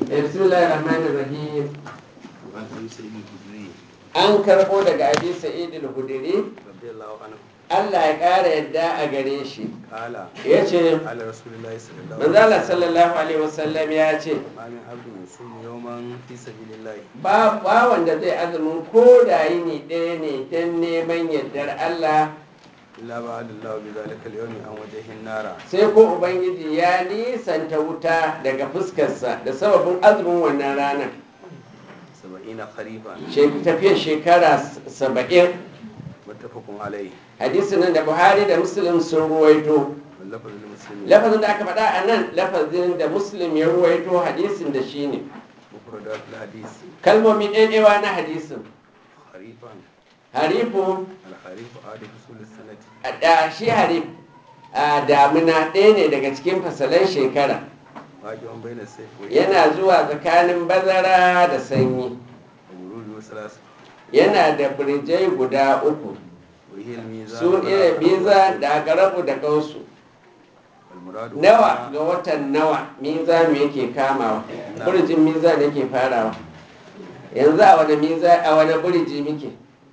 bismillahir rahmanir rahim وعن ابي سعيد الخدري an karbo daga abi sa'id al-hudri رضي الله عنه Allah ya ƙara yadda a gare shi قال ya ce قال رسول الله صلى الله عليه manzala sallallahu alaihi wasallam ya ce ما من عبد يصوم يوما في سبيل الله ba ba wanda zai azumin ko da yini ɗaya ne don neman yardar Allah إلا بعد الله بذلك اليوم عن وجه النار sai ko ubangiji ya nisanta wuta daga fuskarsa da sababin azumin wannan ranar سبعين خريفا She- tafiyar shekara s- saba'in متفق عليه hadisin nan da buhari da muslim sun ruwaito واللفظ للمسلمين lafazin da aka faɗa a nan lafazin da muslim ya ruwaito hadisin da shi ne مفردات الحديث kalmomi ɗaiɗewa na hadisin خريفا harifu الخريف عاد فصول السنة a da shi harif a damina ɗaya ne daga cikin fasalan shekara واقع بين السيف والشمس yana zuwa tsakanin bazara da sanyi وورود ثلاثة yana da birjai guda uku وهي الميزان su iya biza da garabu da kausu والمراد nawa ga watan nawa mizanu yake kamawa burjin mizan yake farawa yanzu a wani miza a wani burji muke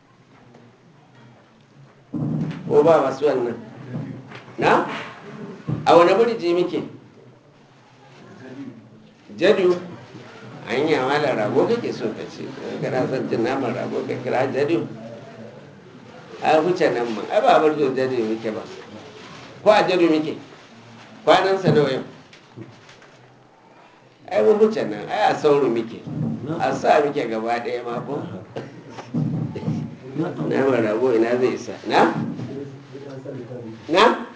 ko ba masu wannan na a wani burji muke jadu an yi amala rago kake so ka ce kana son cin naman rago ka kira jadu a huce nan ma ai ba burjin jadu muke ba ko a jadu muke kwanansa nawa yau ai mun huce nan ai a sauro muke a sa muke gaba ɗaya ma ko naman rago ina zai isa na na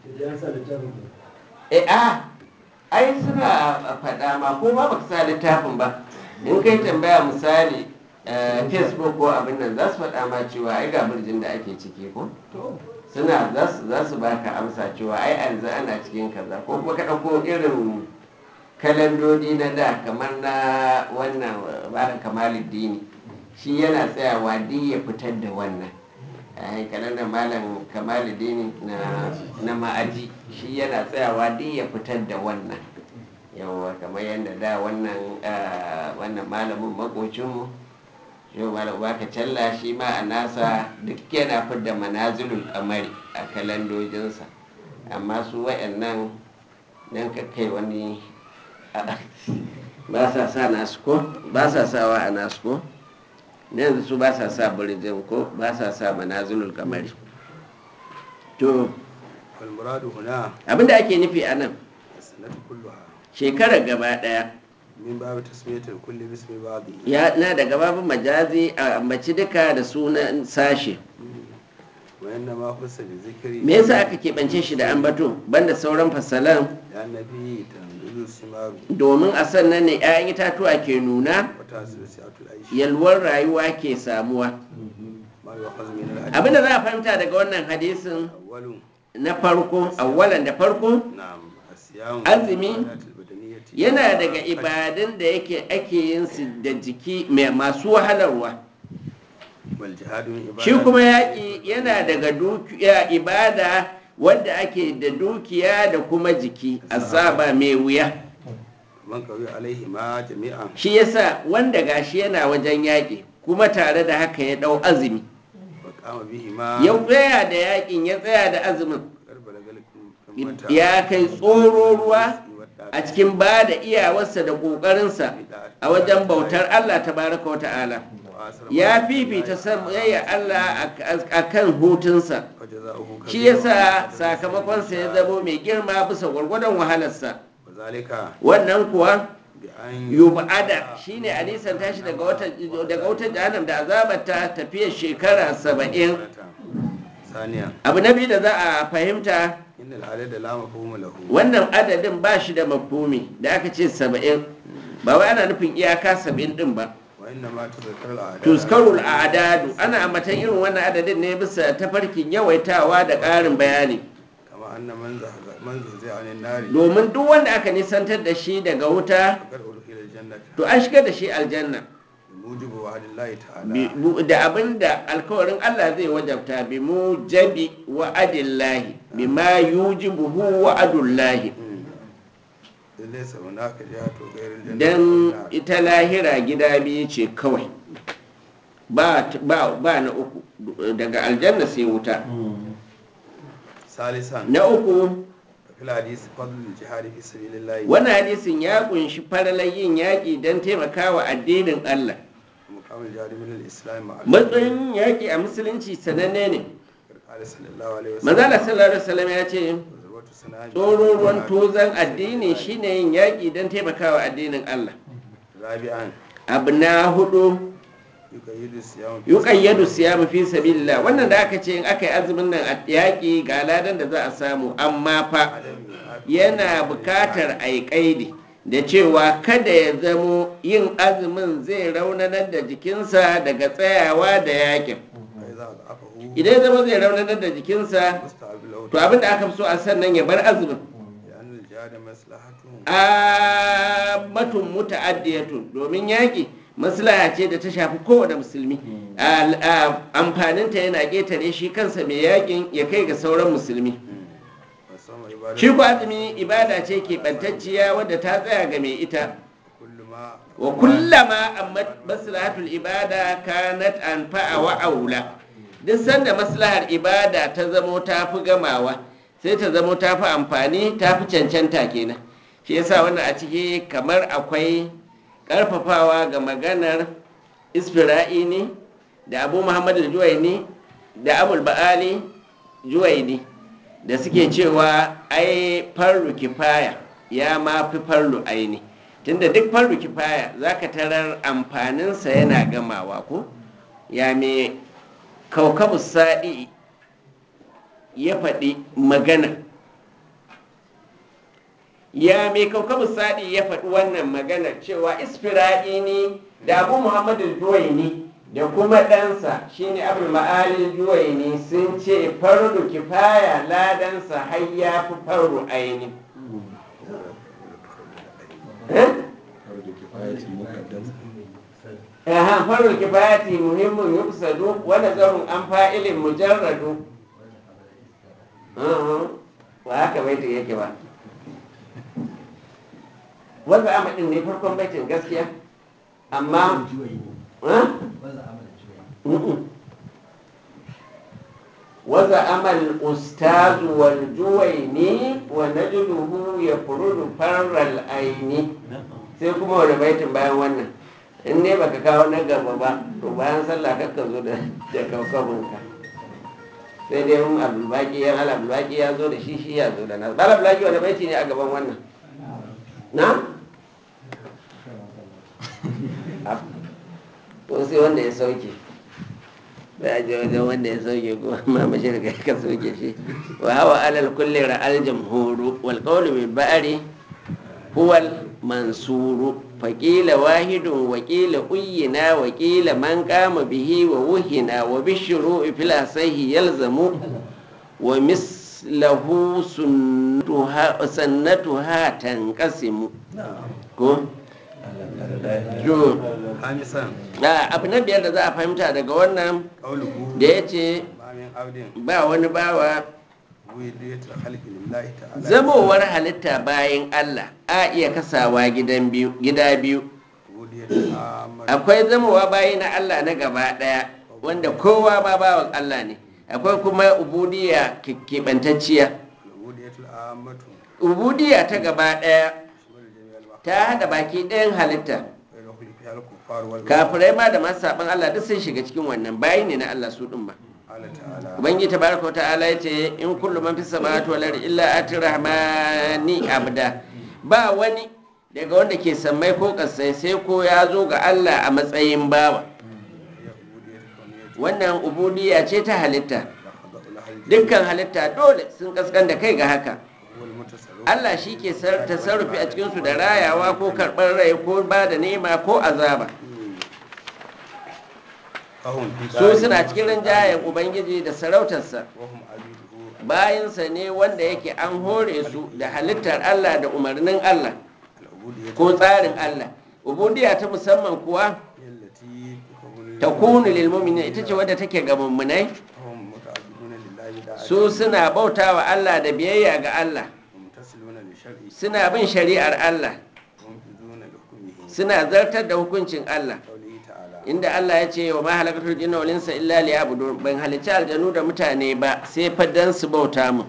eh a ai suna faɗa ma ko ba baka sa littafin ba in kai tambaya misali eh, facebook ko abin nan za su faɗa ma cewa ai ga birjin da ake ciki ko suna za su za su baka amsa cewa ai yanzu ana cikin kaza ko kuma ka ɗauko irin kalandodi na da kamar na wannan barin kamaluddini shi yana tsayawa duk ya fitar da wannan ai kalandar malam kamaluddini na na ma'aji shi yana tsayawa duk ya fitar da wannan yawa kamar yadda da wannan ah, wannan malamin makocinmu yau malam baka challa shi ma a nasa duk yana fidda manazilul kamari a kalandojinsa amma su wa'annan nan ka kai wani ba sa sa nasu ko ba sa sawa a nasu ko na yanzu su ba sa sa birjin ko ba sa sa manazilul kamari to والمراد هنا abinda ake nufi a nan السنة كلها shekarar gaba daya من باب تسمية الكل باسم بعضه ya na daga babin majazi a ambaci duka da sunan sashe وإنما خص بذكر me yasa aka keɓance shi da ambato banda sauran fasalan لأن فيه تنزل الثمار domin a sannan ne 'ya'yan itatuwa ke nuna وتحصل سعة العيش yalwar rayuwa ke samuwa ما يؤخذ من الحديث abinda za a fahimta daga wannan hadisin أول na farko awwalan da farko نعم الصيام azumi والعبادات البدنية yana daga ibadun da yake ake yin su da jiki mai masu wahalarwa والجهاد من عبادات shi kuma yaƙi yana daga dukiya ibada wanda ake da dukiya da kuma jiki asaba mai wuya من قوي عليه ما جميعا shi yasa wanda gashi yana wajen yaƙi kuma tare da haka ya ɗau azumi وقام به ما ya tsaya da yaƙin ya tsaya da azumin قرب لقلكم ya kai tsoro ruwa a cikin ba da iyawarsa da ƙoƙarinsa a wajen bautar Allah tabaraka wa ta'ala ya fifita soyayya Allah a kan hutunsa shi yasa sakamakonsa ya zamo mai girma bisa gwargwadon wahalarsa وذلك wannan kuwa بأن yub'ada shine a nisan tashi daga wata daga wata jahannam da azabata tafiyar shekara saba'in ثانيا abu na biyu da za a fahimta إن العدد لا مفهوم له wannan adadin ba shi da mafhumi da aka ce saba'in ba wai ana nufin iyaka saba'in din ba وإنما تذكر الأعداد tuskarul adadu ana ambatan irin wannan adadin ne bisa tafarkin yawaitawa da ƙarin bayani كما أن من زهز- من زهزه عن النار domin duk wanda aka nisantar da shi daga wuta فقد أدخل الجنة to an shigar da shi aljanna بموجب وعد الله تعالى Bi- bu- da abin da alkawarin Allah zai wajabta bi mu jabi wa adillahi bi ma yujibuhu wa adullahi ليس هناك جهة غير الجنة don والنار ita lahira gida biyu ce kawai ba, ba, ba na uku daga aljanna sai wuta ثالثا na uku في الحديث فضل الجهاد في سبيل الله wannan hadisin ya kunshi faralar yin yaƙi don taimakawa addinin Allah مقام الجهاد من الإسلام مع matsayin yaƙi a musulunci sananne ne قال صلى الله عليه وسلم manzala sallallahu alaihi wasallam ya ce ذروة سنام tsoron ruwan tozan addini shine yin yaƙi don taimakawa addinin Allah رابعا abu na hudu يقيد الصيام في yuqayyadu siyamu fi sabilillah wannan da aka ce in aka yi azumin nan a yaƙi ga ladan da za a samu amma fa yana bukatar a yi ƙaidi da cewa kada ya zamo yin azumin zai raunanar da jikinsa daga tsayawa da yaƙin فإذا ضعفه idan ya zama zai raunanar da jikinsa مستحب له to abin da aka fi so a sannan ya bar azumin لأن الجهاد مصلحته ammatun muta'addiyatun domin yaƙi maslaha ce da ta shafi kowane musulmi Al- a- amfaninta yana ƙetare shi kansa mai yaƙin ya kai ga sauran musulmi والصوم عبادة shi ku azumi ibada ce keɓantacciya wadda ta tsaya ga mai ita كل ما wa kullama amma maslahatul ibada kanat anfa'a wa aula duk sanda maslahar ibada ta zamo ta fi gamawa sai ta zamo ta fi amfani ta fi cancanta kenan shi yasa wannan a ciki kamar akwai karfafawa ga maganar isfira'ini da abu muhammad juwaini da abul ba'ali juwaini da suke cewa ai farru kifaya ya ma fi farru aini tunda duk farru kifaya zaka tarar amfaninsa yana gamawa ko ya me kaukabu sa'i ya faɗi magana ya mai kaukabu sa'i ya faɗi wannan magana cewa isfira'ini da abu muhammadu juwaini da kuma ɗansa shine abu ma'alin juwaini sun ce fardu kifaya ladansa har ya fi fardu aini Aha, fardu kifayati muhimmin yuksadu wa nazarun an fa'ilin mujarradu ba haka baitin yake ba wanda amadin ne farkon baitin gaskiya amma waza amal ustazu wal juwaini wa najluhu ya furudu farral aini sai kuma wani baitin bayan wannan in ne baka kawo na gaba ba to bayan sallah kakka zo da kaukabinka sai dai mun abulbaki yan al abulbaki ya zo da shi shi ya zo da nasu al abulbaki wani baiti ne a gaban wannan na ko sai wanda ya sauke bai je wajen wanda ya sauke ko ma mashirka ka sauke shi wa hawa alal kulli ra'al jamhuru wal qawlu bil ba'ri huwa al mansuru faƙila wahidun waƙila uyina waƙila man kama bihi wa wuhina wa bishiru fil asahi yalzamu wa mislahu sannatuha tanqasimu ko jo خامسا abu na biyar da za a fahimta daga wannan قوله da ya ce ما من عبد ba wani bawa ولية الخلق لله تعالى zamowar halitta bayan Allah a iya kasawa gidan biyu gida biyu ولية العامة akwai zamowa bayi na Allah na gaba ɗaya wanda kowa ma bawan Allah ne akwai kuma ubudiya keɓantacciya ولية العامة ubudiya ta gaba ɗaya شمل جميع المخلوقات ta haɗa baki ɗayan halitta ويدخل فيها الكفار والمؤمنون kafirai ma da masu saɓin Allah duk sun shiga cikin wannan bayi ne na Allah su ɗin ba قال تعالى ubangiji tabaraka wa ta'ala ya ce in kullu man fi samawati wal ardi illa ati rahmani abda ba wani daga wanda ke sammai ko kasai sai ko ya zo ga Allah a matsayin bawa هي عبودية كونية wannan ubudiyya ce ta halitta لا خضع لها الجميع dukkan halitta dole sun kaskan da kai ga haka هو المتصرف Allah shi ke sar- tasarrufi a cikinsu da rayawa ko karɓar rai ko ba da nema ko azaba فهم في su دار suna cikin rinjayen ubangiji da sarautarsa وهم عبيده bayansa ne wanda yake an hore su da halittar Allah da umarnin Allah العبودية ko tsarin Allah ubudiya ta musamman kuwa هي التي تكون ta kunu lil mu'minin ita ce wadda take ga mummunai هم متعبدون لله بداعة su suna bautawa Allah da biyayya ga Allah ومتصلون بشرعه suna bin shari'ar Allah وينفذون لحكمه suna zartar da hukuncin Allah قوله تعالى inda Allah ya ce wa ma halakatul jinna wal insa illa liya'budun ban halicci aljanu da mutane ba sai fa dan su bauta mu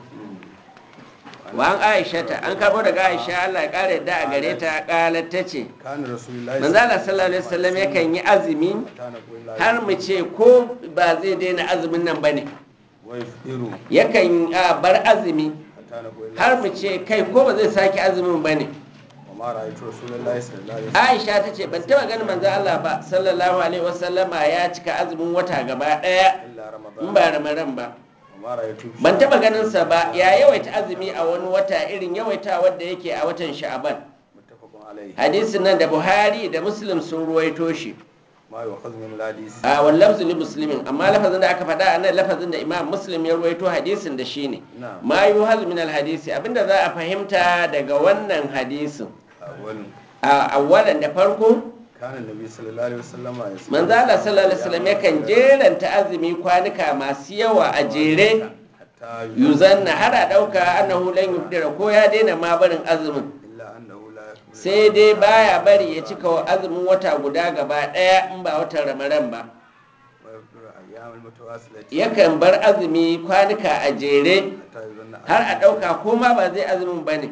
wa an Aisha ta an karbo daga Aisha Allah ya kare yadda a gare ta kalar ta ce كان رسول الله manzo Allah sallallahu alaihi wasallam yakan yi azumi حتى نقول لا har mu ce ko ba zai daina azumin nan bane ويفطر yakan ah, bar azumi حتى نقول لا har mu ce kai ko ba zai sake azumin bane وما رأيت رسول الله صلى الله عليه وسلم Aisha ta ce ban taba ganin manzo Allah ba sallallahu alaihi wasallama ya cika azumin wata gaba daya إلا in رمضان ba ramadan ba وما رأيت في ban شهر taba ganin sa ba ya yawaita azumi a wani wata irin yawaita wanda yake a watan sha'aban متفق عليه hadisin nan da buhari da muslim sun ruwaito shi ما يؤخذ من الحديث a wallafzu li muslimin amma lafazin da aka faɗa a nan lafazin da imam muslim ya ruwaito hadisin da shine نعم ma yuhaz min alhadisi abinda za a fahimta daga wannan hadisin أول a awwalan da farko كان النبي صلى الله عليه وسلم يصوم manzo Allah sallallahu alaihi wasallam yakan jeranta azumi kwanuka masu yawa a jere حتى yuzanna har a ɗauka annahu lan yubdira ko ya daina ma barin azumin إلا أنه لا يكمل sai dai baya bari ya cika wa azumin wata guda gaba ɗaya in ba watan ramadan ba ويفطر أيام المتواصلة yakan bar azumi kwanuka a jere حتى يظن har a ɗauka ko ma ba zai azumin ba ne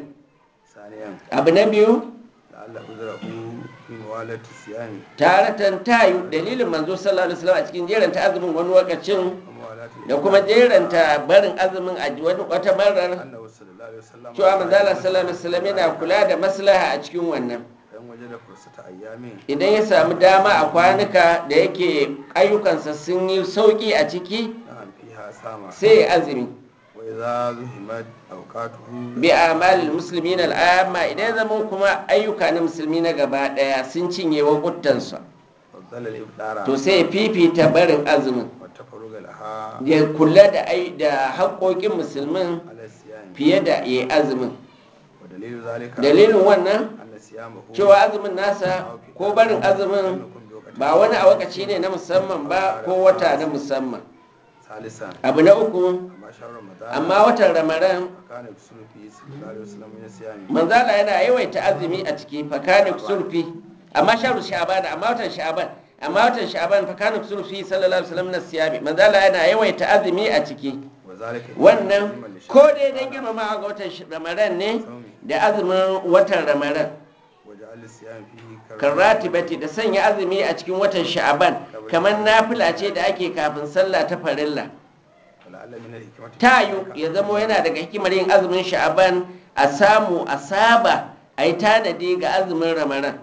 ثانيا abu na biyu لعل عذره في موالة الصيام taratan tayu dalilin manzo sallallahu alaihi wasallam a cikin jeranta azumin wani lokacin وموالاة da kuma jeranta barin azumin a wani wata marar أنه صلى الله عليه وسلم cewa manzo Allah sallallahu alaihi wasallam yana kula da maslaha a cikin wannan فإن وجد فرصة أيام idan ya samu dama a kwanuka da yake ayyukansa sun yi sauki a ciki نعم فيها سامة sai ya azumi وإذا زهمت أوقاته bi amalil muslimin al'amma idan ya zama kuma ayyuka na musulmi na gaba daya sun cinye wakuttansa فضل الإفطار to sai ya fifita barin azumin والتفرغ لها ya kula da ai da haƙoƙin musulmin على الصيام fiye da ya yi azumin ودليل ذلك dalilin wannan أن صيامه cewa azumin nasa ko barin azumin ba wani a wakaci ne na musamman ba ko wata na musamman ثالثا abu na uku أما شهر رمضان amma watan ramadan فكان يكسر فيه صلى الله عليه وسلم من الصيام manzala yana yawaita azumi a ciki fakanik sulfi amma sharu sha'ban amma watan sha'ban amma watan sha'ban fakanik sulfi sallallahu alaihi wasallam na siyabi manzala yana yawaita azumi a ciki وذلك wannan تعظيما لشهر ko dai dan رمضان girmama ga watan sh- ramadan ne da azumin watan ramadan وجعل الصيام فيه karratibati da sanya azumi a cikin watan sha'ban kamar nafila ce da ake kafin sallah ta farilla ولعل من الحكمة في tayu ذلك ya zamo yana daga hikimar yin azumin sha'ban a samu a saba a yi tanadi ga azumin ramadan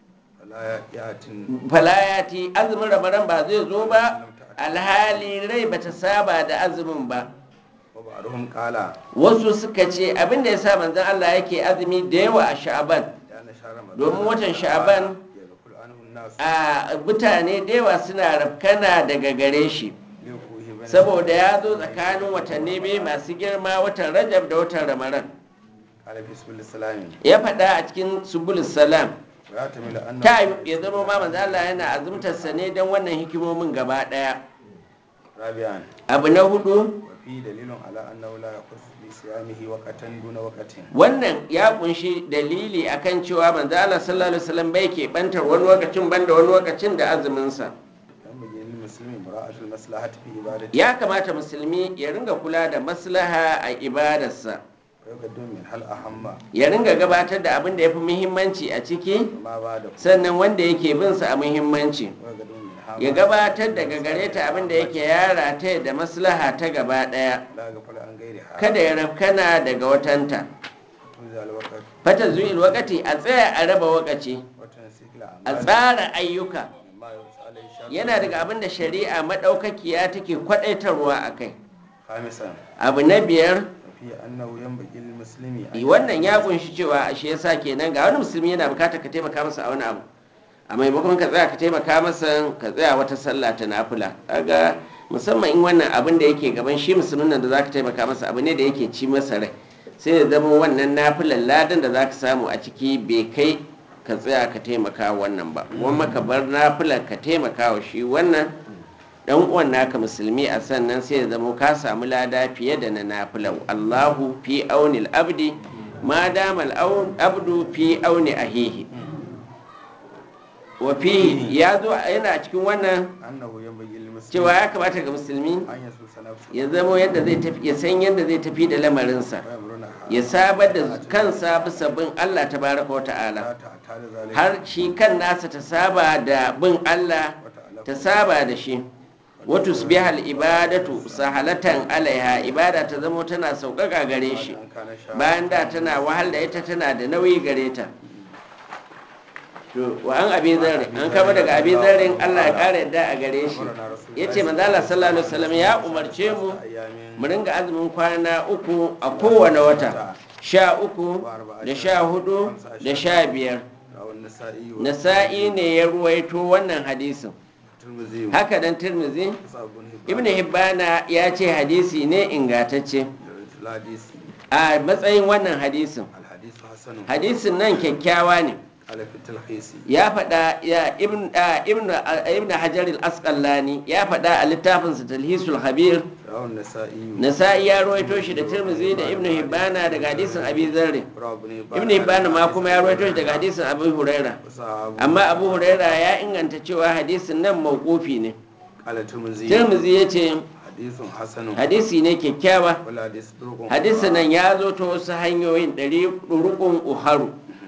فلا يأتي falayati azumin ramadan ba zai zo ba alhali rai bata saba da azumin ba وبعضهم قال wasu suka ce abinda ya sa manzon Allah yake azumi da yawa a sha'ban لأن شهر رمضان domin watan sha'ban يغفل عنه الناس a mutane da yawa suna rafkana daga gare shi لوقوعه بين saboda ya zo tsakanin watanni biyu masu girma watan rajab da watan ramadan قال في سبيل السلام ya faɗa a cikin subulus salam ويحتمل أنه ta ya zama ma manzo Allah yana azumtarsa ne don wannan hikimomin gaba ɗaya رابعا abu na hudu وفي دليل على أنه لا يخص بصيامه وقتا دون وقت wannan ya kunshi dalili akan cewa manzo Allah sallallahu alaihi wasallam bai ke bantar wani lokacin banda wani lokacin da azumin sa ينبغي للمسلم مراعاة المصلحة في عبادته ya kamata musulmi ya ringa kula da maslaha a ibadarsa ويقدم من هل أهم ya ringa gabatar da abin da ya fi muhimmanci a ciki وما بعده sannan wanda yake bin sa a muhimmanci ويقدم من ها ya gabatar daga gare ta abin da yake yara ta da maslaha ta gaba daya لا يغفل عن غيرها kada ya rafkana daga watanta توزع الوقت fata zuwil wakati a tsaya a raba wakaci وتنسيق a الأعمال tsara ayyuka مما يوصى عليه الشرع yana daga abin da shari'a maɗaukakiya take kwaɗaitarwa a kai خامسا abu na biyar وفي أنه ينبغي للمسلم أن wannan ya kunshi cewa ashe yasa kenan ga wani musulmi yana bukatar ka taimaka masa a wani abu a maimakon ka tsaya ka taimaka masa ka tsaya wata sallah ta nafila kaga musamman in wannan abin da yake gaban shi musulmin nan da zaka taimaka masa abu ne da yake ci masa rai sai ya zama wannan nafilan ladan da zaka samu a ciki bai kai ka tsaya ka taimaka wannan ba kuma ka bar nafilar ka taimaka wa shi wannan dan uwan naka musulmi a sannan sai ya zama ka samu lada fiye da na nafilan Allahu fi aunil abdi ma damal aun- abdu fi auni ahihi wa fihi ya zo yana cikin wannan annahu yanbaghi lil muslim cewa ya kamata ga musulmi an yasusa nafsu ya zamo yadda zai tafi ya san yadda zai tafi da lamarinsa wa yamruna ya sabar da kansa bisa bin Allah tabaraka wa ta'ala ta ta da zalika har shi kan nasa ta saba da bin Allah ta saba da shi wata su biya ibadatu sahalatan alaiha ibada ta zamo tana sauƙaƙa gare shi an kana sha bayan da tana wahal da ita tana da nauyi gare ta to wa an abi zarri an kama daga abi zarrin Allah ya ƙara yadda a gare shi ya ce manzala sallallahu alaihi wasallam ya umarce mu ayyamin mu ringa azumin kwana uku a kowane wata sha uku da sha hudu da sha biyar rawan nasa'i wa nasa'i ne ya ruwaito wannan hadisin tirmidhi haka dan tirmizi sabun ibn hibbana ya ce hadisi ne ingatacce hadis a matsayin wannan hadisin al hadith hasan hadisin nan kyakkyawa ne ala fi talhisi ya faɗa ya ibn a, ibn a, ibn hajar al-asqalani ya faɗa a littafinsa talhisul habir rawan nasa'i nasa'i ya ruwaito shi da tirmizi da ibn hibbana daga hadisin abi zarri rabbi ibn hibbana ma kuma ya ruwaito shi daga hadisin abu huraira sahabu amma abu huraira ya inganta cewa hadisin nan mawqufi ne ala tirmidhi tirmizi ya ce hadithun hasanun hadisi ne kyakkyawa wala hadith turqun hadisin nan ya zo ta wasu hanyoyin ɗari rukun uharu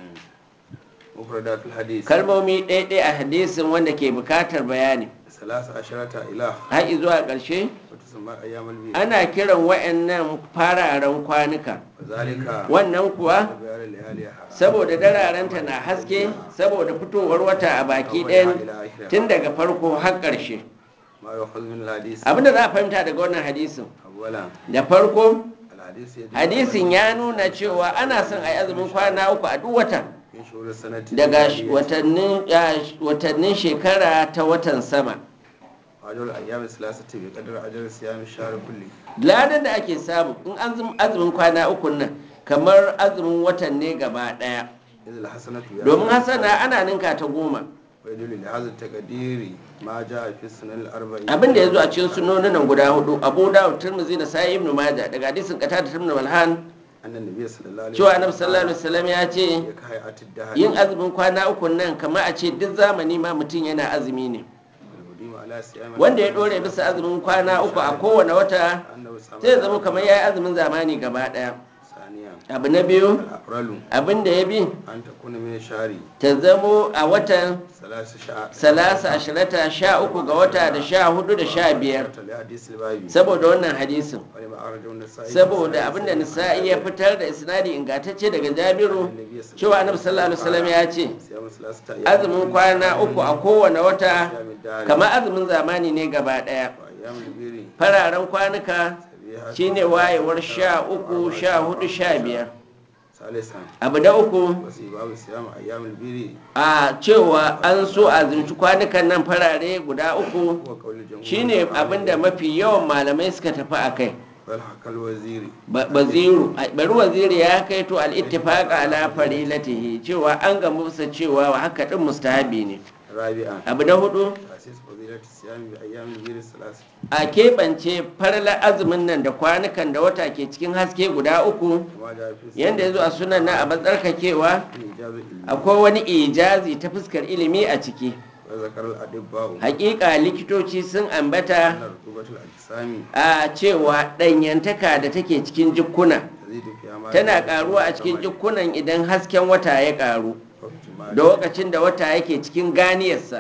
mufradatul hadith kalmomi ɗaiɗai a hadisin wanda ke bukatar bayani salasa asharata ila har zuwa ƙarshe wa tusamma ayyamul bid ana kiran wa'annan fararen kwanuka zalika wannan kuwa bayar layaliha saboda dararenta na haske saboda fitowar wata a baki ɗayan tun daga farko har ƙarshe ma yu'khadhu min al hadith abinda za a fahimta daga wannan hadisin awwalan da farko al hadith yadullu hadisin ya nuna cewa ana son a yi azumin kwana uku a duk wata min shuhur sanati daga watannin ah, watannin shekara ta watan sama ajal ayyam salasati bi qadri ajal siyam shahr kulli ladan da ake samu in an zum- azumin kwana uku nan kamar azumin watan ne gaba daya idh al hasanatu ya domin hasana ana ninka ta goma wa yadullu li hadha taqdiri ma jaa fi sunan al arba'in abin da ya zo a cikin sunonin nan guda hudu abu dawud tirmidhi da sa'i ibn majah daga hadisin qatada ibn malhan anna nabiy sallallahu alaihi cewa annabi sallallahu alaihi wasallam ya ce ya kai atid dahr yin azumin kwana uku nan kamar a ce duk zamani ma mutum yana azumi ne al-mudim ala siyam wanda ya dore bisa azumin kwana uku a kowane wata annahu sama sai ya zama kamar ya yi azumin zamani gaba daya saniya abu na biyu al-afralu abin da ya bi an takuna min shahri ta zamo a watan salasa sha'a salasa ashirata sha uku ga wata da sha hudu da sha biyar li hadith al babi saboda wannan hadisin wa lima arju an-nasa'i saboda abinda nisa'i ya fitar da isnadi ingantacce daga jabiru cewa annabi sallallahu alaihi wasallam ya ce siyam salasata azumin kwana uku a kowane wata siyam dahr kamar azumin zamani ne gaba daya wa ayyamul biri fararen kwanuka sabiha shine wayewar sha uku sha hudu sha biyar salisan abu da uku wasi babu siyam ayyamul biri a cewa an so a zunci kwanukan nan farare guda uku wa qawli jumhur shine abinda mafi yawan malamai suka tafi a kai wal hakal waziri Ba- baziru ai, bari waziri ya kai to al-ittifaq ala farilatihi cewa an ga musa cewa wa haka din mustahabi ne rabi'an abu na hudu tasis fadilati siyam bi ayyamil biri salasati a keɓance farla azumin nan da kwanukan da wata ke cikin haske guda uku kama ja fi yanda ya zo a sunan na a matsarkakewa ijazu ilmi akwai wani ijazi ta fuskar ilimi a ciki wa zakar al adibba'u hakika likitoci sun ambata anna rutubatul ajsami a cewa ɗanyantaka da take cikin jikkuna tazidu fi amali tana karuwa a cikin jikunan idan hasken wata ya karu da lokacin da wata yake cikin ganiyarsa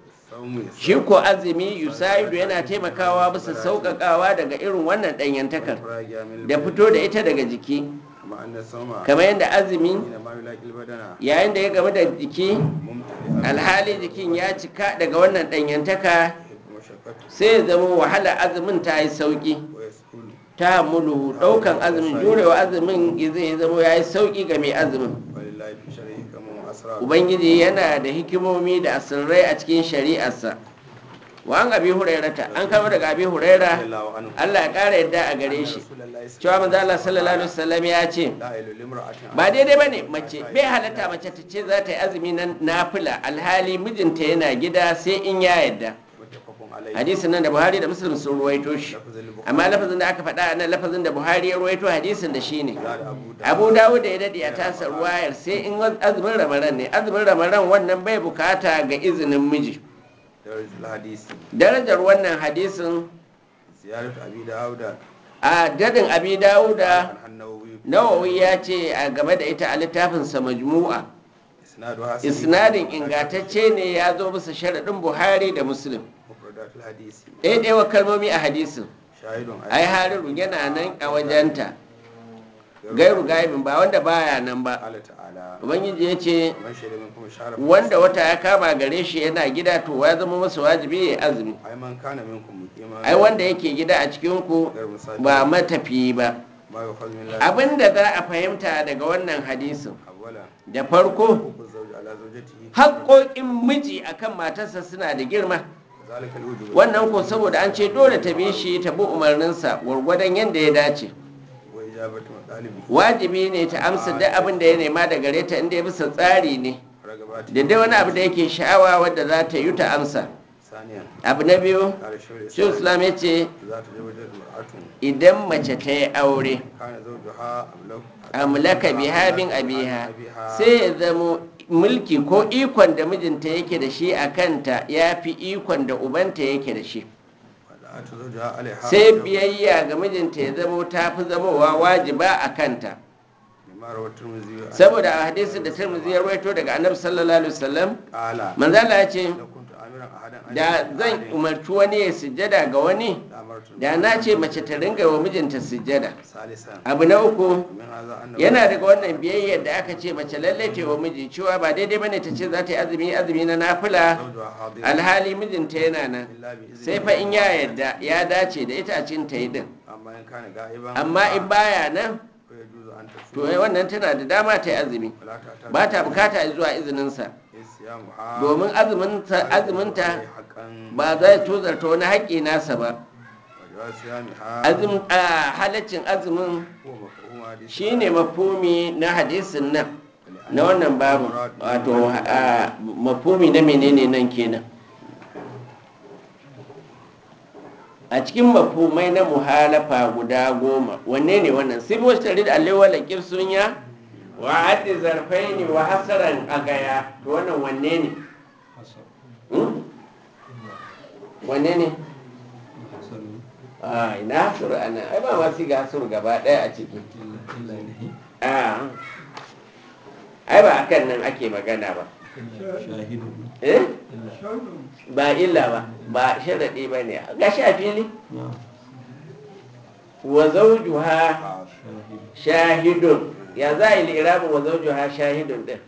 shi ko azumi yusaidu yana taimakawa bisa sauƙaƙawa daga irin wannan ɗanyantakar da fito da ita daga jiki kama anna sama kamar yadda azumi ina ma yulaqil badana yayin da ya gamu da jiki mumtali alhali jikin ya cika daga wannan ɗanyantaka mashaqqatu sai ya zama wahala azumin ta yi sauƙi wa yasulu ta mulu ɗaukan azumin jurewa azumin zai zama ya yi sauƙi ga mai azumin walillahi fi sharhi kama asrar ubangiji yana da hikimomi da asirrai a cikin shari'arsa wa an abi hurairata an kama daga abi huraira Allahu anhu Allah ya ƙara yadda a gare shi Rasulullahi cewa manzo Allah sallallahu alaihi wasallam ya ce la ilaha limra'atin ba daidai bane mace bai halatta mace ta ce za ta yi azumi na nafila alhali mijinta yana gida sai in ya yadda muttafaqun عليه hadisin nan da buhari da muslim sun ruwaito shi لفظ البخاري amma lafazin da aka faɗa a nan lafazin da buhari ya ruwaito hadisin da shi ne زاد أبو داود abu dawud da ya daɗe a tasa ruwayar sai in azumin ramaran ne azumin ramaran wannan bai bukata ga izinin miji درجة الحديث darajar wannan hadisin زيارة أبي داود a dadin abi dawuda عن النووي nawawi ya ce a game da ita a littafinsa majmu'a إسنادها صحيح. isnadin ingantacce ne ya zo bisa sharaɗin buhari da muslim مفردات الحديث ɗaiɗaiwa kalmomi a hadisin شاهد ai hariru yana nan a wajenta gairu gaibin ba wanda baya nan ba قال تعالى ubangiji ya ce ومن شهد منكم الشهر wanda wata ya kama gare shi yana gida to ya zama masa wajibi ya azumi أي من كان منكم مقيما ai wanda yake gida a cikinku غير مسافر ba matafiyi ba ما يؤخذ من الله abinda za a fahimta daga wannan hadisin أولا da farko حقوق الزوج على زوجته haƙoƙin miji akan matarsa suna da girma ذلك الوجوب wannan ko saboda an ce dole ta bi shi ta bi umarninsa gwargwadon yadda ya dace وإجابة مطالبه wajibi ne ta amsa duk abin da ya nema da gare ta inda ya bisa tsari ne رغباته da dai wani abu da yake sha'awa wadda za ta yi ta amsa ثانيا abu na biyu قال الشيخ shi islam ya ce إذا تزوجت امرأة idan mace ta yi aure كان زوجها أملك amlaka biha bin abiha sai ya zamo mulki ko ikon da mijinta yake da shi a kanta ya fi ikon da ubanta yake da shi وطاعة زوجها عليها sai biyayya ga mijinta ya zamo ta fi zamowa wajiba a kanta بما روى الترمذي عن- saboda a hadisin da tirmidhi ya rawaito daga annabi sallallahu alaihi wasallam قال manzala ya ce لو كنت آمرا أحدا أن da يسجد zan عليه umarci wani ya sujjada ga wani لأمرت da na ce mace ta ringa wa mijinta sujjada ثالثا abu na uku من هذا أنه yana daga wannan biyayyar da aka ce mace lallai ta wa miji cewa ba daidai bane ta ce za ta yi azumi azumi na nafila زوجها حاضر alhali mijinta yana nan إلا بإذن sai fa in ya yarda ya dace da ita a cikin ta yi din أما إن كان غائبا amma in baya nan فيجوز أن to تصوم ai wannan tana da dama ta yi azumi ولا تعتاد ba ta bukata zuwa izininsa صيامها domin azuminta azuminta حقا ba zai tozarta wani haƙƙi nasa ba وجواز صيامها azum a halaccin azumin هو مفهوم حديث shine mafumi na hadisin nan na wannan babu wato a mafumi na menene nan kenan a cikin mafumai na muhalafa guda goma wanne ne wannan sai wasu tare da allewa da kirsunya wa haddi zarfai ne wa hasaran a gaya to wannan wanne ne Hmm? wanne ne a ina hasuru ana ai ba ma siga hasuru gaba ɗaya a ciki a ai ba akan nan ake magana ba eh ba illa ba ba sharaɗi ba ne ga shi a fili wa zawjuha shahidun ya za a yi lirabin wa zawjuha shahidun din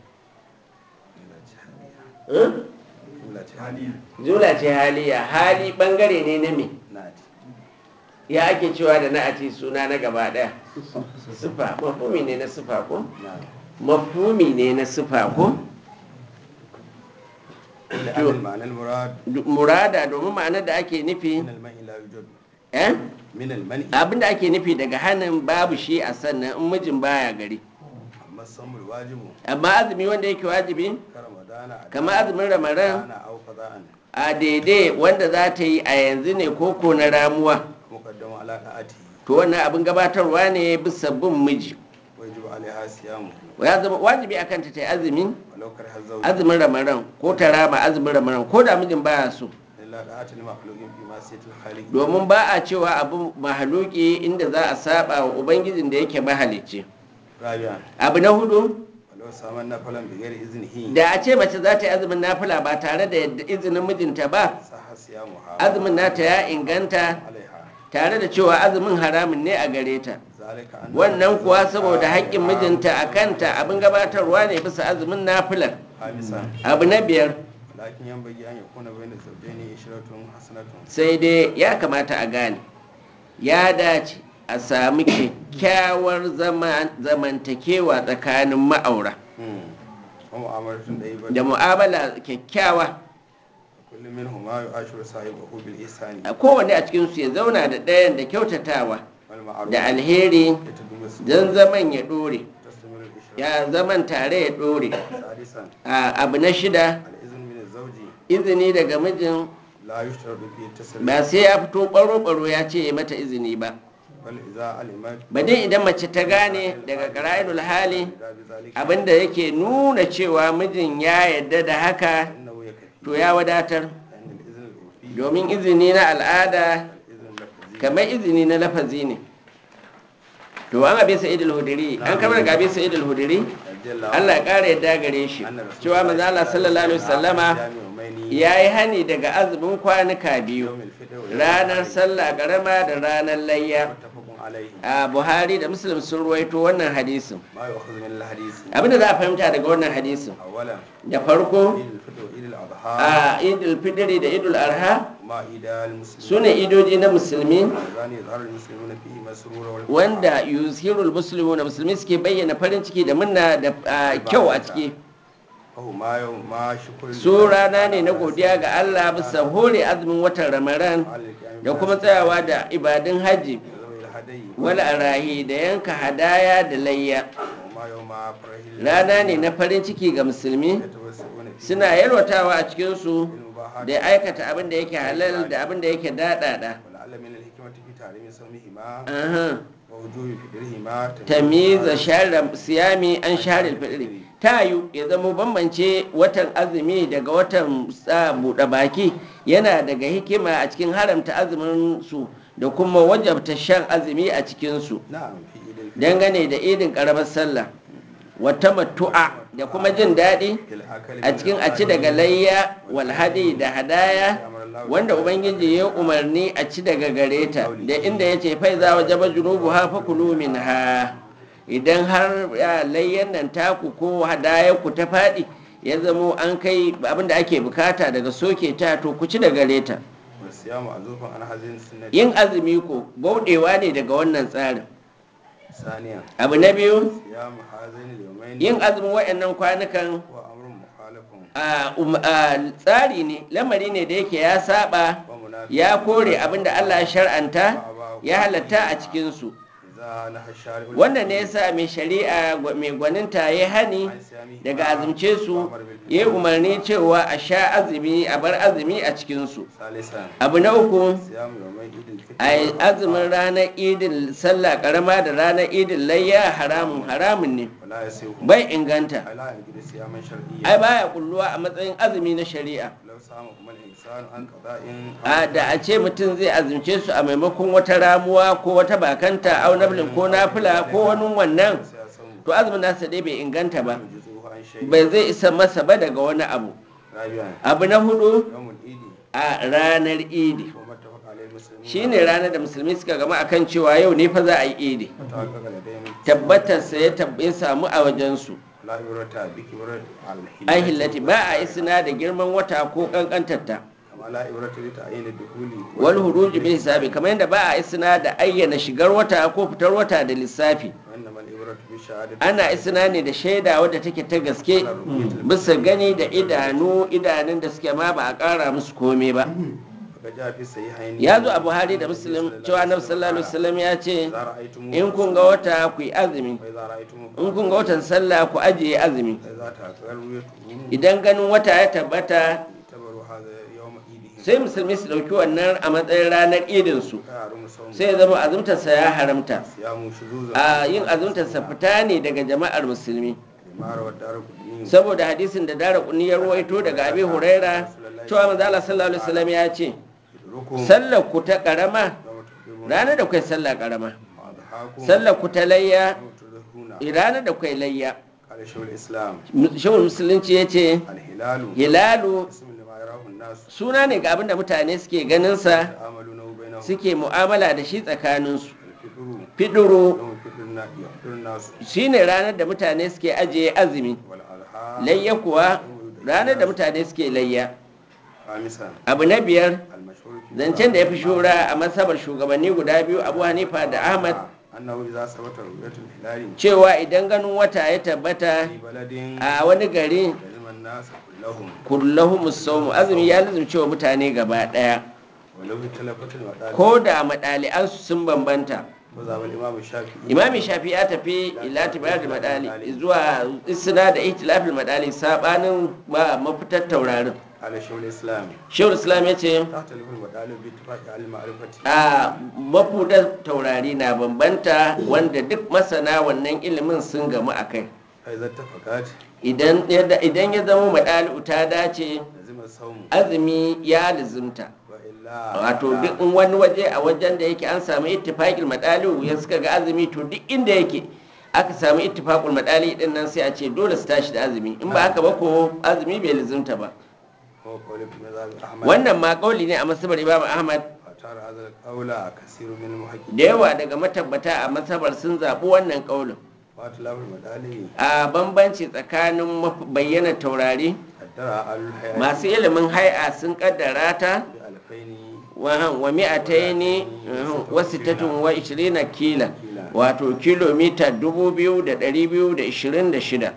Eh? jula ce haliya hali bangare ne na me ya ake cewa da na a ce suna na gaba daya sufa mafumi ne na sufa ko mafumi ne na sufa ko لأن المعنى المراد Du- murada domin ma'anar da ake nufi من المنع لا يوجد eh من المنع abinda ake nufi daga hannun babu shi a sannan in mijin baya gari أما الصوم الواجب amma azumi wanda yake wajibi كرمضان أداء kamar azumin ramadan كان أو قضاء a daidai wanda za ta yi a yanzu ne koko na ramuwa مقدم على طاعته to wannan abin gabatarwa ne bisa bin miji ويجب عليها صيامه ya zama wajibi akan ta ta yi azumi ولو كره الزوج azumin ramadan ko ta rama azumin ramadan ko da mijin baya so إلا طاعة لمخلوق في معصية الخالق domin ba a cewa abu mahaluki inda za a saba wa ubangijin da yake mahalicci رابعا abu na hudu ولو سامن نفلا بغير إذنه da a ce mace za ta yi azumin nafila ba tare da yadda izinin mijinta ba صح صيامها azumin nata ya inganta عليها tare da cewa azumin haramun ne a gare ta ذلك أن wannan kuwa saboda haƙƙin mijinta a kanta abin gabatarwa ne bisa azumin nafilar خامسا abu na biyar لكن ينبغي أن يكون بين الزوجين عشرة حسنة sai dai ya kamata a gane ya dace a sami kyakkyawar zama- zamantakewa tsakanin ma'aura ومعاملة طيبة da mu'amala kyakkyawa كل منهما يعاشر صاحبه بالإحسان a kowane a cikinsu ya zauna da ɗayan da kyautatawa والمعروف da alheri يتدوم السوء don zaman ya ɗore تستمر الإشراك ya zaman tare ya ɗore سادسا a abu na shida الإذن من الزوج izini daga mijin لا يشترط فيه التسليم ba sai ya fito ɓaro-ɓaro ya ce ya mata izini ba بل إذا علمت ba dai idan mace ta gane daga ƙara'idul hali abinda yake nuna cewa mijin ya yarda da haka إنه يكفي to ya wadatar لأن الإذن العرفي domin izini na al'ada إذن لفظي kamar izini na lafazi ne to an abi sa'id al-hudri an kamar ga abi sa'id al-hudri رضي الله Allah ya ƙara yadda gare shi أن رسول cewa manzo Allah sallallahu alaihi wasallama يومين ya yi hani daga azumin kwanuka biyu يوم الفطر ويوم ranar العيد. sallah karama da ranar layya متفق عليه a buhari da muslim sun ruwaito wannan hadisin ما يؤخذ من الحديث abinda za a fahimta daga wannan hadisin أولا da farko عيد الفطر وعيد الأضحى a idul fitri da idul arha ما عيد المسلمين su ne idoji na musulmi اللذان يظهر المسلمون فيه مسرورا والفرحة. wanda yuzhirul muslimu na musulmi suke bayyana farin ciki da munna da a, kyau a ciki فهو ما يوم ما شكر su rana ne na godiya ga Allah bisa hore azumin watan ramadan da kuma tsayawa da ibadun hajji ذوي الهدي wal arahi da yanka hadaya da layya وما يوم فرح rana ne na farin ciki ga musulmi يتوسعون فيه suna yalwatawa a cikinsu بالمباحات da aikata abin da yake halal da abin da yake daɗaɗa ولعل من الحكمة في تعليم صومهما Aha. ووجوب فطرهما tamiza share siyami an share fitri ta yi ya zama bambance watan azumi daga watan sa buɗe baki yana daga hikima a cikin haramta azumin su da kuma wajabta shan azumi a cikin su نعم في عيد الفطر dangane da idin karamar sallah wata matu'a da kuma jin daɗi في الأكل a cikin a ci daga layya walhadi da hadaya wanda ubangiji ya umarni a ci daga gare ta da inda ya ce fai za wa jaba junubu ha fa kulu min ha idan har ya, layyan nan taku ko hadayar ku ta faɗi ya zamo an kai abinda ake bukata daga soke ta to ku ci daga gare ta والصيام معزوف عن هذه السنة yin azumi ko bauɗewa ne daga wannan tsarin ثانيا abu na biyu صيام هذين اليومين yin azumin waɗannan kwanukan هو أمر مخالف a, um, a, tsari ne lamari ne da yake ya saba ومنافق ya kore abinda Allah ya shar'anta ya halatta a cikinsu إذا نهى الشارع wannan ne yasa mai shari'a gwa- mai gwaninta ya hani عن صيامه daga azumce su ya yi umarni cewa a sha azumi a bar azumi a cikinsu ثالثا abu na uku صيام يومي عيد الفطر a yi azumin ranar idin sallah karama da ranar idin layya haramun haramun ne ولا يسيغ bai inganta لا يجد صياما شرعيا ai baya kulluwa a matsayin azumi na shari'a لو صامهما الإنسان عن قضاء a da a ce mutum zai azumce su a maimakon wata ramuwa ko wata bakanta au nablin ko nafila ko wani wannan to azumin nasa dai bai inganta ba يجزوه عن شيء bai zai isa masa ba daga wani abu رابعا abu na hudu يوم العيد a ranar idi وما اتفق عليه المسلمون shine ranar da musulmi suka gama akan cewa yau ne fa za a yi idi وتحقق لديهم tabbatarsa ya tab- ya samu a wajensu لا عبرة بكبر على ai hillati ba a isna da girman wata ko kankantarta كما لا عبرة بتعيين الدخول wal huruji bil hisabi kamar yadda ba a isna da ayyana shigar wata ko fitar wata da lissafi وإنما العبرة بشهادة ana isna ne da shaida wadda take ta gaske bisa gani da idanu idanun da suke ma ba a ƙara musu komai ba فقد جاء في الصحيحين ya zo a buhari da muslim cewa annabi sallallahu alaihi wasallam ya ce إذا رأيتم in kun ga wata ku yi azumi وإذا رأيتم in kun ga watan sallah ku ajiye azumi إذا تأكل رؤيته idan ganin wata ya tabbata اعتبروا هذا يوم عيدهم sai musulmi su ɗauki wannan a matsayin ranar idinsu فيحرم صوم sai ya zama azumtarsa ya haramta صيام شذوذا a yin azumtarsa fita ne daga jama'ar musulmi لما روى الدار قدني saboda hadisin da dara kunni ya ruwaito daga abi huraira cewa manzo Allah sallallahu alaihi wasallam ya ce يدركم sallar ku ta karama يوم تقدمون ranar da kai sallah karama وأضحاكم sallar ku ta layya يوم تضحون ranar da kai layya قال شيخ الإسلام shawul musulunci ya ce الهلال hilalu اسم لما يراه الناس suna ne ga abin da mutane suke ganinsa يتعاملونه بينهم suke mu'amala da shi tsakaninsu الفطر fiduru يوم الفطر النا- يفطر الناس shine ranar da mutane suke ajiye azumi والأضحى layya kuwa ranar da mutane suke layya خامسا abu na biyar المشهور في zancen da ya fi shura a masabar shugabanni guda biyu abu hanifa da ahmad أنه إذا ثبت رؤية الهلال cewa idan ganin wata ya tabbata في بلد a wani gari لزم الناس كلهم kullahum sawmu azumi ya lazumce wa mutane gaba daya ولو اختلفت المدارس ko da madali'ansu sun bambanta وذهب الإمام الشافعي imami shafi ya tafi ila tibayar da madali zuwa isna da ihtilafil madali sabanin ba mafitar taurarin على شيخ الإسلام shehu islam ya ce تختلف المطالب باتفاق أهل المعرفة a mafudar taurari na bambanta wanda duk masana wannan ilimin sun gamu a kai فإذا اتفقت idan ya- idan ya zama maɗali'u ta dace لزم الصوم azumi ya lizimta وإلا wato فلا. duk in wani waje a wajen da yake an samu ittifaqil madali'u ya suka ga azumi to duk inda yake aka samu ittifaqul madali din nan sai a ce dole su tashi da azumi in ba haka ba ko azumi bai lizimta ba هو قول في مذهب أحمد wannan ma kauli ne a masabar imam ahmad فترى هذا القول كثير من المحققين da yawa daga matabbata a masabar sun zaɓi wannan kaulin وأتلاف المدالي a bambanci tsakanin maf- bayyana taurari قدر أهل الحياة masu ilimin hai'a sun kaddara ta بألفين wa wa mi'ataini wa sittatun wa ishirina kila wato kilomita dubu biyu da ɗari biyu da ishirin da shida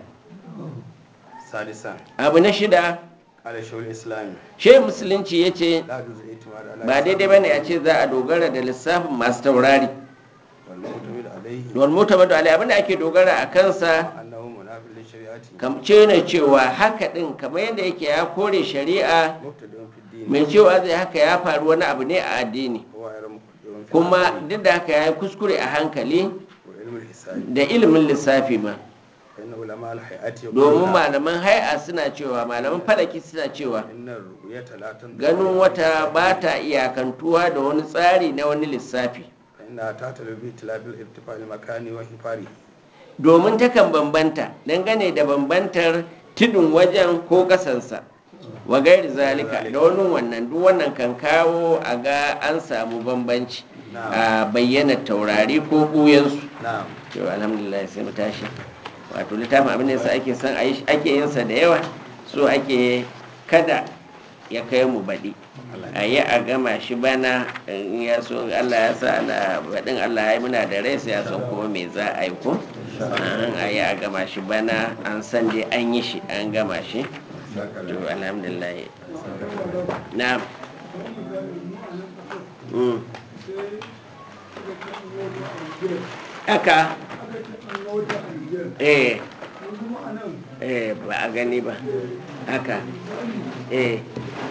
سادسا abu na shida قال شيخ الإسلام she musulunci ya ce لا يجوز الاعتماد على ba daidai ba ne a ce za a dogara da lissafin masu taurari والمعتمد عليه wal mutabadu alai abinda ake dogara a kansa أنه منافع للشريعة kam ce ne cewa haka din kamar yadda yake ya kore shari'a مبتدئ في الدين mai cewa zai haka ya faru wani abu ne a addini هو غير مبتدئ في kuma العقل duk da haka ya yi kuskure a hankali وعلم الحساب da ilimin lissafi ma فإن علماء الحياة domin يقولون malaman hai'a suna cewa malaman falaki suna cewa إن الرؤية لا تنطبق ganin على wata الحساب، ba ta iyakantuwa da wani tsari na wani lissafi فإنها تعتل باتلاف الارتفاع المكاني وانحفاره domin takan bambanta dangane da bambantar tudun wajen ko kasansa wa gairi zalika da wani wannan duk wannan kan kawo a ga an samu bambanci a bayyana taurari ko ɓuyansu نعم to alhamdulillah sai mu tashi wato littafin abin da yasa ake son a yi ake yin sa da yawa so ake kada ya kai mu baɗi a yi a gama shi bana in ya so Allah ya sa ana baɗin Allah ya yi muna da rai sai ya san kuma me za a yi ko an a yi a gama shi bana an san dai an yi shi an gama shi to alhamdulillah na Mm. Aka, eh, eh, ba a gani ba, haka, eh,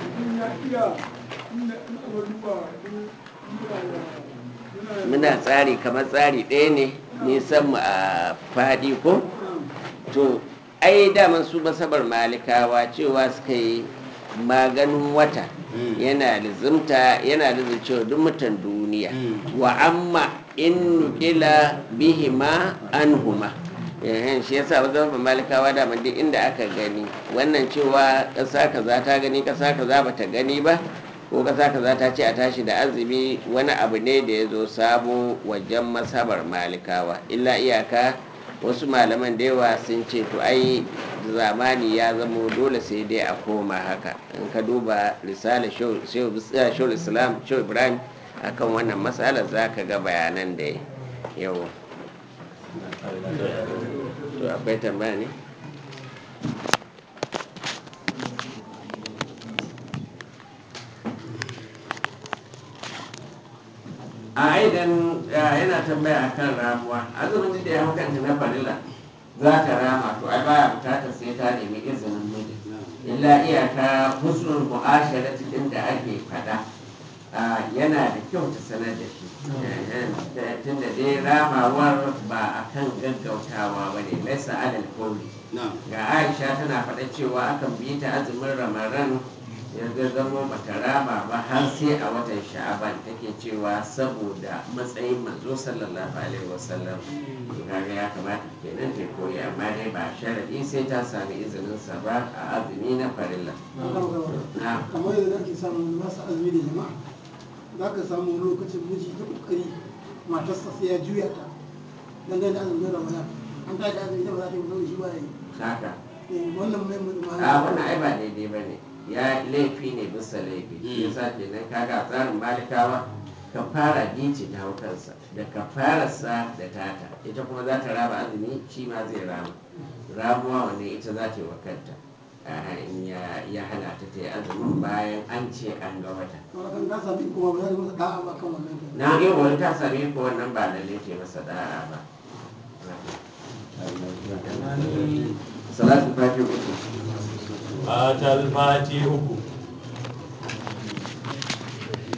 muna tsari kamar tsari ɗaya ne nisan mu a faɗi ko? To, ai daman su masabar malikawa cewa suka yi maganin wata yana lizimta yana lizimcewa duk mutan duniya wa amma in nukila bihima anhuma ehen shi yasa wajen ba malikawa da duk inda aka gani wannan cewa ƙasa kaza ta gani ƙasa kaza bata gani ba ko ƙasa kaza ta ce a tashi da azumi wani abu ne da ya zo sabo wajen masabar malikawa illa iyaka wasu malaman da yawa sun ce to ai zamani ya zamo dole sai dai a koma haka in ka duba risala shawar islam shawar ibrahim akan wannan matsalar za ka ga bayanan da yau to akwai tambaya ne a aidan yana tambaya akan ramuwa azumin da ya hau kanta na farilla za ta rama to ai baya bukatar sai ta nemi izinin miji illa iyaka husnul mu'asharati din da ake fada yana da kyau ta sanar da shi tunda dai ramawar ba a kan gaggautawa ba ne laisa alal kauli ga aisha tana faɗa cewa akan bi ta azumin ramadan yanzu zama bata rama ba har sai a watan sha'aban take cewa saboda matsayin manzo sallallahu alaihi wasallam to kaga ya kamata kenan ta koyi amma dai ba sharadi sai ta sami izinin sa ba a azumi na farilla na kamar yadda ake samun masu azumi da jama'a za ka samu wani lokacin miji ta kokari matarsa sai ya juya ta dangane da azumin ramadan an ta da azumi da ba za ta yi musamman shi ba ya yi haka Eh, wannan mai mutum a wannan ai ba daidai ba ne ya laifi ne bisa laifi shi yasa kenan kaga a tsarin malikawa kafara bici ta hau kansa da kafararsa da tata ita kuma za ta raba azumi shi ma zai rama ramuwa wanne ita za ta yi wa kanta a in ya ya hana ta ta yi azumin bayan an ce an ga wata wani kan ka sami kuma ba za ta masa da'a ba kan wannan kan na yi wani ta sami ko wannan ba lalle ce masa da'a ba salatu fati uku Fatal fati uku.